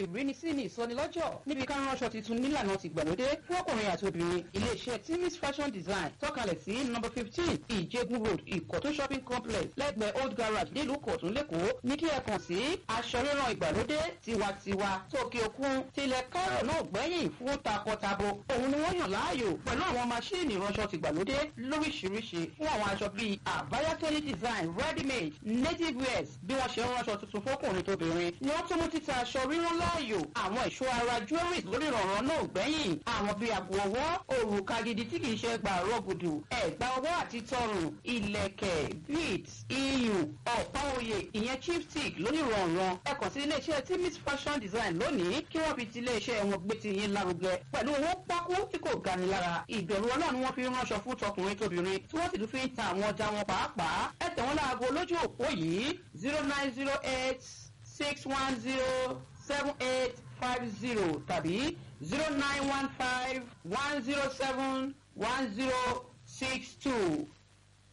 ìrínisí ní ìsọnilọ́jọ̀ níbi ká ránṣọ tuntun nílànà ti gbàlódé fún ọkùnrin àti obìnrin iléeṣẹ́ timis fashion design tọ́kalẹ̀ sí nọ́mbà fifteen ìjẹ́gun road ìkọ̀tún shopping complex lẹ́gbẹ̀ẹ́ old garage nílùú kọ̀tún lẹ́kọ̀ọ́ ní kí ẹ kàn sí aṣọ ríran ìgbàlódé tiwantiwa tókè òkun tilẹ̀ kárọ̀ náà gbẹ́yìn fún takọtabo òun ni wọ́n yàn láàyò pẹ̀lú àwọn maṣíìnì ìránṣọ tìgbàlódé lóríṣiríṣi fún àwọn aṣọ bíi àbáyátọ́lì design ready made native wears bí wọ́n ṣe ń ránṣọ tuntun fọ́kùnrin tóbìnrin ni wọ́n tún mú títa aṣọ rírán láàyò àwọn ẹ̀ṣọ́ ara jewelries lórí ìrànràn náà gbẹ́yìn àwọn bíi àpò ọwọ́ òrùka gidi tí kì í ṣe gbà rọ́gùdù ẹ̀gbà ọwọ́ àti tọrùn ilẹ̀kẹ̀ beads iyùn ọ̀pá oyè ìyẹn chipstick lórí ìrànràn ẹ kàn sí iléeṣẹ́ timis fashion design lónìí kí wọ́n fi ti iléeṣẹ́ wọn gbé ti yín lárugẹ pẹ̀lú owó pákó tí kò gani lára ìbẹ̀rù ọlọ́run wọn fi ránṣọ fún tọkùnrin tóbìnrin tí wọ́n sì tún fi ń ta àwọn ọjà wọn pàápàá ẹ tẹ̀ wọ́n láago lójú òpó yìí zero nine zero eight six one zero seven eight five zero tàbí zero nine one five one zero seven one zero six two